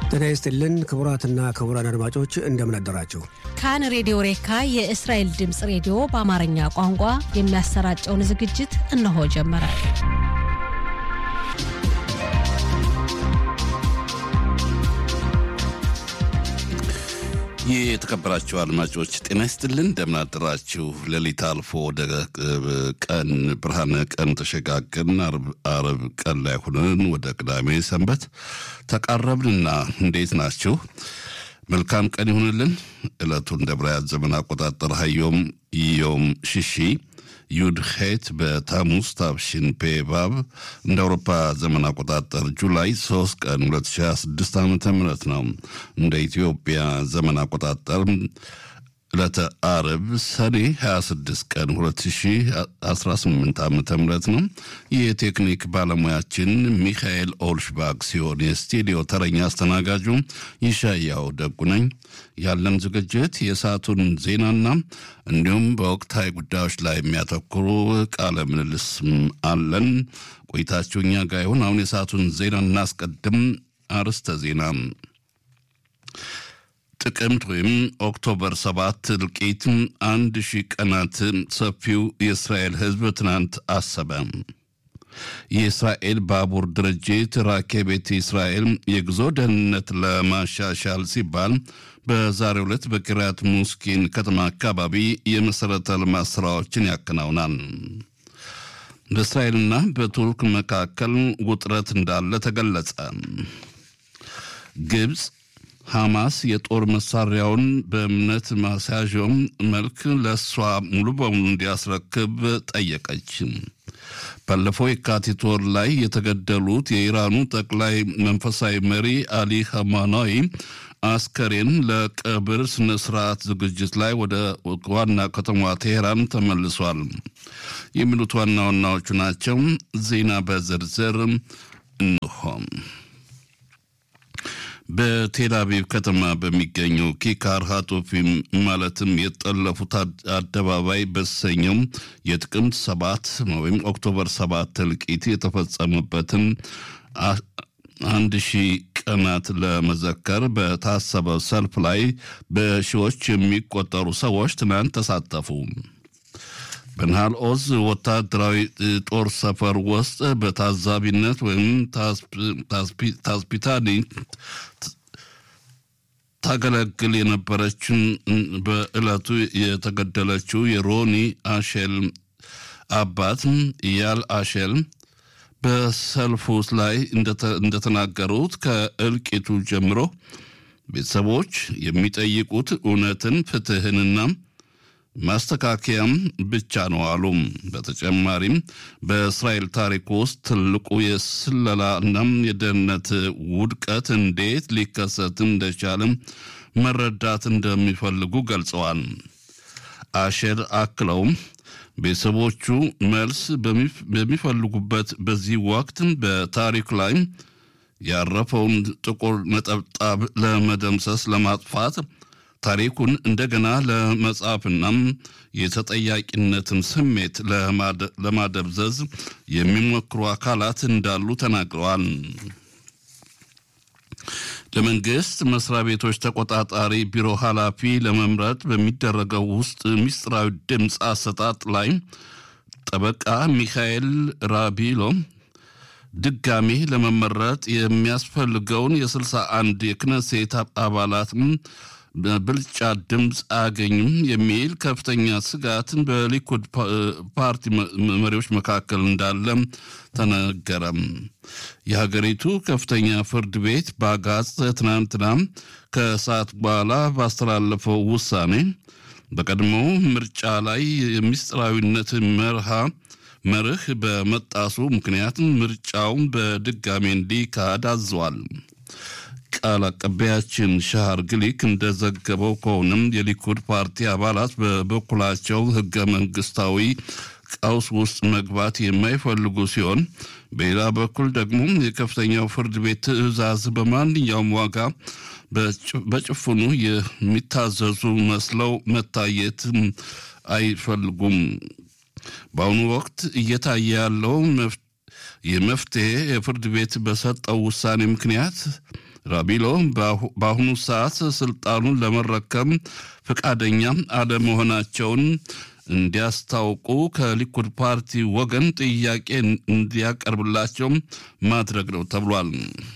ጤና ይስጥልን ክቡራትና ክቡራን አድማጮች እንደምን አደራችሁ። ካን ሬዲዮ ሬካ የእስራኤል ድምፅ ሬዲዮ በአማርኛ ቋንቋ የሚያሰራጨውን ዝግጅት እነሆ ጀመረ። ይህ የተከበራችሁ አድማጮች ጤና ይስጥልን፣ እንደምን አደራችሁ። ሌሊት አልፎ ወደ ቀን ብርሃነ ቀን ተሸጋገርን። አርብ ቀን ላይ ሆነን ወደ ቅዳሜ ሰንበት ተቃረብንና እንዴት ናችሁ? መልካም ቀን ይሁንልን። ዕለቱን እንደ ዕብራውያን ዘመን አቆጣጠር ሀዮም ዮም ሽሺ ዩድሄት በታሙስ ታብሽን ፔባብ እንደ አውሮፓ ዘመን አቆጣጠር ጁላይ 3 ቀን 2026 ዓ ም ነው። እንደ ኢትዮጵያ ዘመን አቆጣጠር ዕለተ አርብ ሰኔ 26 ቀን 2018 ዓ ም ነው። የቴክኒክ ባለሙያችን ሚካኤል ኦልሽባግ ሲሆን የስቱዲዮ ተረኛ አስተናጋጁ ይሻያው ደጉ ነኝ። ያለን ዝግጅት የሰዓቱን ዜናና እንዲሁም በወቅታዊ ጉዳዮች ላይ የሚያተኩሩ ቃለ ምልልስም አለን። ቆይታችሁ እኛ ጋር ይሁን። አሁን የሰዓቱን ዜና እናስቀድም። አርዕስተ ዜና ጥቅምት ወይም ኦክቶበር ሰባት እልቂት አንድ ሺህ ቀናት ሰፊው የእስራኤል ሕዝብ ትናንት አሰበ። የእስራኤል ባቡር ድርጅት ራኬቤት እስራኤል የጉዞ ደህንነት ለማሻሻል ሲባል በዛሬው ዕለት በኪርያት ሙስኪን ከተማ አካባቢ የመሠረተ ልማት ሥራዎችን ያከናውናል። በእስራኤልና በቱርክ መካከል ውጥረት እንዳለ ተገለጸ። ግብፅ ሐማስ የጦር መሳሪያውን በእምነት ማስያዣውም መልክ ለእሷ ሙሉ በሙሉ እንዲያስረክብ ጠየቀች። ባለፈው የካቲት ወር ላይ የተገደሉት የኢራኑ ጠቅላይ መንፈሳዊ መሪ አሊ ኸማናዊ አስከሬን ለቀብር ስነ ስርዓት ዝግጅት ላይ ወደ ዋና ከተማዋ ቴሄራን ተመልሷል። የሚሉት ዋና ዋናዎቹ ናቸው። ዜና በዝርዝር እንሆም በቴል አቪቭ ከተማ በሚገኘው ኪካር ሃቶፊም ማለትም የጠለፉት አደባባይ በተሰኘው የጥቅምት ሰባት ወይም ኦክቶበር ሰባት እልቂት የተፈጸመበትን አንድ ሺህ ቀናት ለመዘከር በታሰበው ሰልፍ ላይ በሺዎች የሚቆጠሩ ሰዎች ትናንት ተሳተፉ። በናሃል ኦዝ ወታደራዊ ጦር ሰፈር ውስጥ በታዛቢነት ወይም ታስፒታኒ ታገለግል የነበረችን በዕለቱ የተገደለችው የሮኒ አሼል አባት እያል አሼል በሰልፉ ላይ እንደተናገሩት ከእልቂቱ ጀምሮ ቤተሰቦች የሚጠይቁት እውነትን፣ ፍትህንና ማስተካከያም ብቻ ነው አሉ። በተጨማሪም በእስራኤል ታሪክ ውስጥ ትልቁ የስለላ እናም የደህንነት ውድቀት እንዴት ሊከሰት እንደቻለም መረዳት እንደሚፈልጉ ገልጸዋል። አሼር አክለውም ቤተሰቦቹ መልስ በሚፈልጉበት በዚህ ወቅት በታሪክ ላይ ያረፈውን ጥቁር ነጠብጣብ ለመደምሰስ ለማጥፋት ታሪኩን እንደገና ለመጻፍና የተጠያቂነትን ስሜት ለማደብዘዝ የሚሞክሩ አካላት እንዳሉ ተናግረዋል። ለመንግስት መስሪያ ቤቶች ተቆጣጣሪ ቢሮ ኃላፊ ለመምረጥ በሚደረገው ውስጥ ምስጢራዊ ድምፅ አሰጣጥ ላይ ጠበቃ ሚካኤል ራቢሎ ድጋሜ ለመመረጥ የሚያስፈልገውን የስልሳ አንድ የክነሴት አባላት ብልጫ ድምፅ አያገኙም የሚል ከፍተኛ ስጋትን በሊኩድ ፓርቲ መሪዎች መካከል እንዳለም ተነገረም። የሀገሪቱ ከፍተኛ ፍርድ ቤት በአጋጽ ትናንትና ከሰዓት በኋላ ባስተላለፈው ውሳኔ በቀድሞው ምርጫ ላይ የምስጢራዊነት መርሃ መርህ በመጣሱ ምክንያት ምርጫውን በድጋሜ እንዲካሄድ አዘዋል። ቃል አቀባያችን ሻሃር ግሊክ እንደዘገበው ከሆነም የሊኩድ ፓርቲ አባላት በበኩላቸው ህገ መንግስታዊ ቀውስ ውስጥ መግባት የማይፈልጉ ሲሆን በሌላ በኩል ደግሞ የከፍተኛው ፍርድ ቤት ትዕዛዝ በማንኛውም ዋጋ በጭፍኑ የሚታዘዙ መስለው መታየት አይፈልጉም። በአሁኑ ወቅት እየታየ ያለው የመፍትሄ የፍርድ ቤት በሰጠው ውሳኔ ምክንያት ራቢሎ በአሁኑ ሰዓት ስልጣኑን ለመረከም ፈቃደኛ አለመሆናቸውን እንዲያስታውቁ ከሊኩድ ፓርቲ ወገን ጥያቄ እንዲያቀርብላቸው ማድረግ ነው ተብሏል።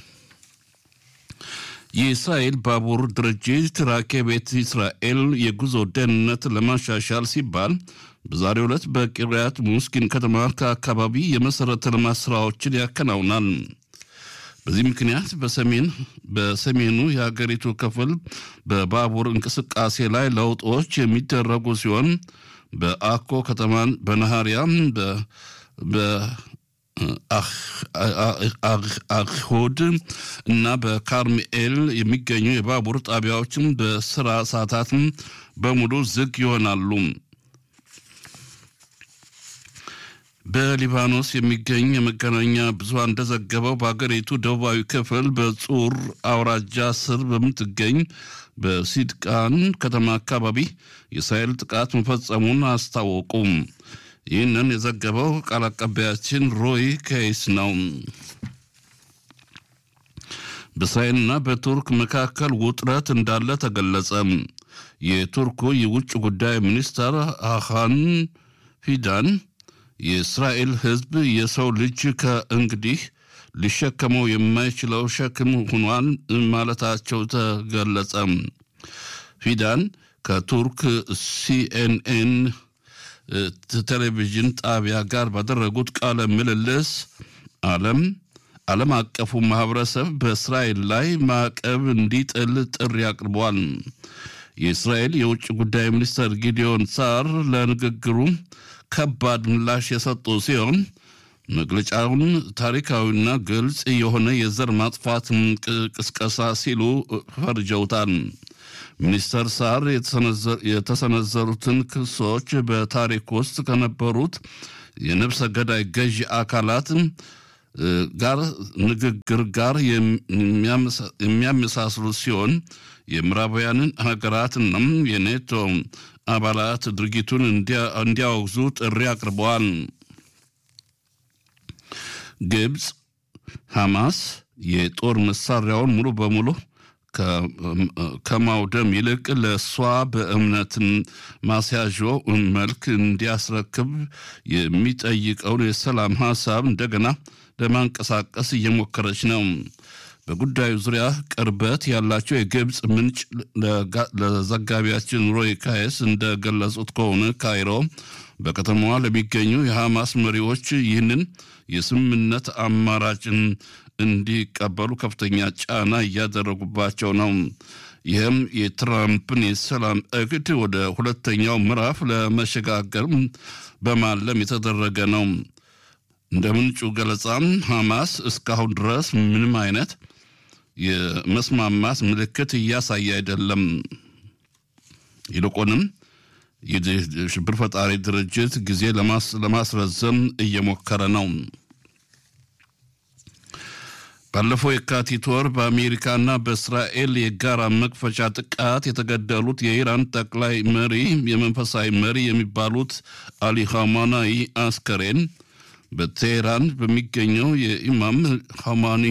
የእስራኤል ባቡር ድርጅት ራኬቤት እስራኤል የጉዞ ደህንነት ለማሻሻል ሲባል በዛሬው ዕለት በቂርያት ሙስኪን ከተማ ከአካባቢ የመሠረተ ልማት ሥራዎችን ያከናውናል። በዚህ ምክንያት በሰሜን በሰሜኑ የሀገሪቱ ክፍል በባቡር እንቅስቃሴ ላይ ለውጦች የሚደረጉ ሲሆን በአኮ ከተማን በነሃሪያ በአሁድ እና በካርሚኤል የሚገኙ የባቡር ጣቢያዎችም በስራ ሰዓታት በሙሉ ዝግ ይሆናሉ። በሊባኖስ የሚገኝ የመገናኛ ብዙሃን እንደዘገበው በሀገሪቱ ደቡባዊ ክፍል በጹር አውራጃ ስር በምትገኝ በሲድቃን ከተማ አካባቢ የእስራኤል ጥቃት መፈጸሙን አስታወቁም። ይህንን የዘገበው ቃል አቀባያችን ሮይ ኬይስ ነው። በእስራኤልና በቱርክ መካከል ውጥረት እንዳለ ተገለጸ። የቱርኩ የውጭ ጉዳይ ሚኒስተር አኻን ፊዳን የእስራኤል ሕዝብ የሰው ልጅ ከእንግዲህ ሊሸከመው የማይችለው ሸክም ሆኗል ማለታቸው ተገለጸ። ፊዳን ከቱርክ ሲኤንኤን ቴሌቪዥን ጣቢያ ጋር ባደረጉት ቃለ ምልልስ ዓለም ዓለም አቀፉ ማህበረሰብ በእስራኤል ላይ ማዕቀብ እንዲጥል ጥሪ አቅርቧል። የእስራኤል የውጭ ጉዳይ ሚኒስትር ጊዲዮን ሳር ለንግግሩ ከባድ ምላሽ የሰጡ ሲሆን መግለጫውን ታሪካዊና ግልጽ የሆነ የዘር ማጥፋት ቅስቀሳ ሲሉ ፈርጀውታል። ሚኒስተር ሳር የተሰነዘሩትን ክሶች በታሪክ ውስጥ ከነበሩት የነፍሰ ገዳይ ገዢ አካላት ጋር ንግግር ጋር የሚያመሳስሉ ሲሆን የምዕራባውያንን ሀገራትና የኔቶ አባላት ድርጊቱን እንዲያወግዙ ጥሪ አቅርበዋል። ግብፅ ሐማስ የጦር መሳሪያውን ሙሉ በሙሉ ከማውደም ይልቅ ለእሷ በእምነትን ማስያዦ መልክ እንዲያስረክብ የሚጠይቀውን የሰላም ሀሳብ እንደገና ለማንቀሳቀስ እየሞከረች ነው። በጉዳዩ ዙሪያ ቅርበት ያላቸው የግብፅ ምንጭ ለዘጋቢያችን ሮይ ካየስ እንደገለጹት ከሆነ ካይሮ በከተማዋ ለሚገኙ የሐማስ መሪዎች ይህንን የስምምነት አማራጭን እንዲቀበሉ ከፍተኛ ጫና እያደረጉባቸው ነው። ይህም የትራምፕን የሰላም እቅድ ወደ ሁለተኛው ምዕራፍ ለመሸጋገር በማለም የተደረገ ነው። እንደ ምንጩ ገለጻም ሐማስ እስካሁን ድረስ ምንም አይነት የመስማማት ምልክት እያሳየ አይደለም። ይልቁንም የሽብር ፈጣሪ ድርጅት ጊዜ ለማስረዘም እየሞከረ ነው። ባለፈው የካቲት ወር በአሜሪካና በእስራኤል የጋራ መክፈቻ ጥቃት የተገደሉት የኢራን ጠቅላይ መሪ የመንፈሳዊ መሪ የሚባሉት አሊ ኻማናይ አስከሬን በቴሄራን በሚገኘው የኢማም ኻማኒ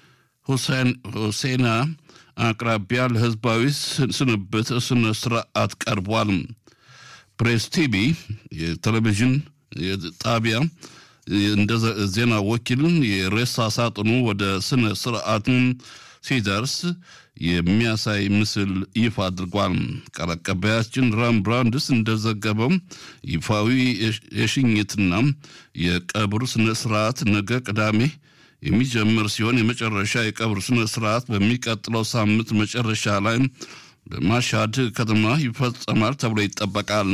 ሁሴና አቅራቢያ ለህዝባዊ ስንብት ስነ ስርዓት ቀርቧል። ፕሬስ ቲቪ የቴሌቪዥን ጣቢያ እንደ ዜና ወኪል የሬሳ ሳጥኑ ወደ ስነ ስርዓቱን ሲደርስ የሚያሳይ ምስል ይፋ አድርጓል። ቃል አቀባያችን ራም ብራንድስ እንደዘገበው ይፋዊ የሽኝትና የቀብር ስነ ስርዓት ነገ ቅዳሜ የሚጀምር ሲሆን የመጨረሻ የቀብር ስነ ስርዓት በሚቀጥለው ሳምንት መጨረሻ ላይ በማሻድ ከተማ ይፈጸማል ተብሎ ይጠበቃል።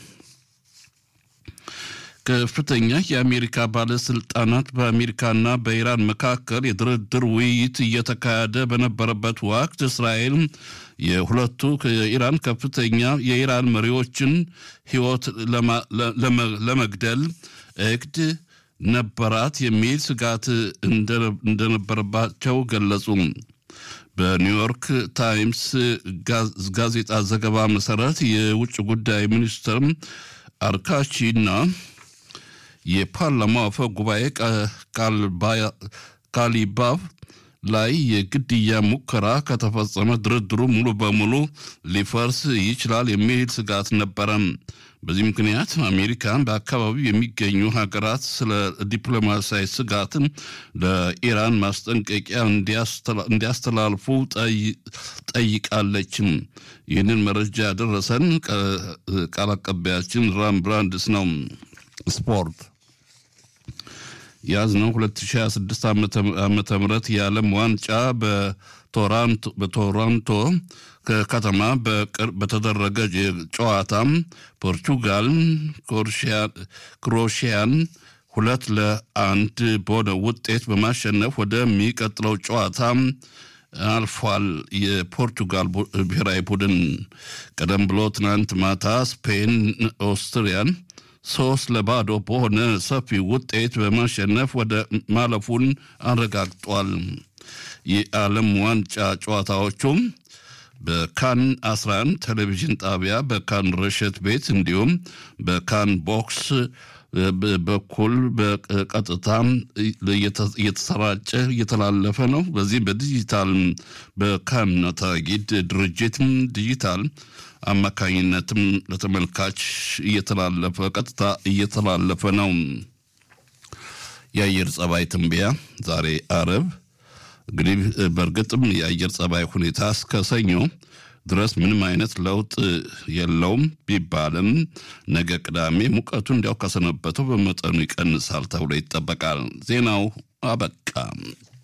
ከፍተኛ የአሜሪካ ባለስልጣናት በአሜሪካና በኢራን መካከል የድርድር ውይይት እየተካሄደ በነበረበት ወቅት እስራኤል የሁለቱ የኢራን ከፍተኛ የኢራን መሪዎችን ሕይወት ለመግደል እቅድ ነበራት የሚል ስጋት እንደነበረባቸው ገለጹ። በኒውዮርክ ታይምስ ጋዜጣ ዘገባ መሰረት የውጭ ጉዳይ ሚኒስትር አርካቺና የፓርላማው አፈ ጉባኤ ካሊባቭ ላይ የግድያ ሙከራ ከተፈጸመ ድርድሩ ሙሉ በሙሉ ሊፈርስ ይችላል የሚል ስጋት ነበረ። በዚህ ምክንያት አሜሪካን በአካባቢው የሚገኙ ሀገራት ስለ ዲፕሎማሲያዊ ስጋትን ለኢራን ማስጠንቀቂያ እንዲያስተላልፉ ጠይቃለችም። ይህንን መረጃ ያደረሰን ቃል አቀባያችን ራም ብራንድስ ነው። ስፖርት ያዝነው 2026 ዓመተ ምህረት የዓለም ዋንጫ በቶሮንቶ ከተማ በተደረገ ጨዋታ ፖርቹጋል ክሮሽያን ሁለት ለአንድ በሆነ ውጤት በማሸነፍ ወደሚቀጥለው ጨዋታ አልፏል። የፖርቱጋል ብሔራዊ ቡድን ቀደም ብሎ ትናንት ማታ ስፔን ኦስትሪያን ሶስት ለባዶ በሆነ ሰፊ ውጤት በማሸነፍ ወደ ማለፉን አረጋግጧል። የዓለም ዋንጫ ጨዋታዎቹም በካን 11 ቴሌቪዥን ጣቢያ በካን ረሸት ቤት እንዲሁም በካን ቦክስ በኩል በቀጥታ እየተሰራጨ እየተላለፈ ነው። በዚህ በዲጂታል በካን ታጊድ ድርጅት ዲጂታል አማካኝነትም ለተመልካች እየተላለፈ ቀጥታ እየተላለፈ ነው። የአየር ጸባይ ትንበያ ዛሬ አረብ እንግዲህ በእርግጥም የአየር ጸባይ ሁኔታ እስከ ሰኞ ድረስ ምንም አይነት ለውጥ የለውም ቢባልም ነገ ቅዳሜ ሙቀቱ እንዲያው ከሰነበተው በመጠኑ ይቀንሳል ተብሎ ይጠበቃል። ዜናው አበቃ።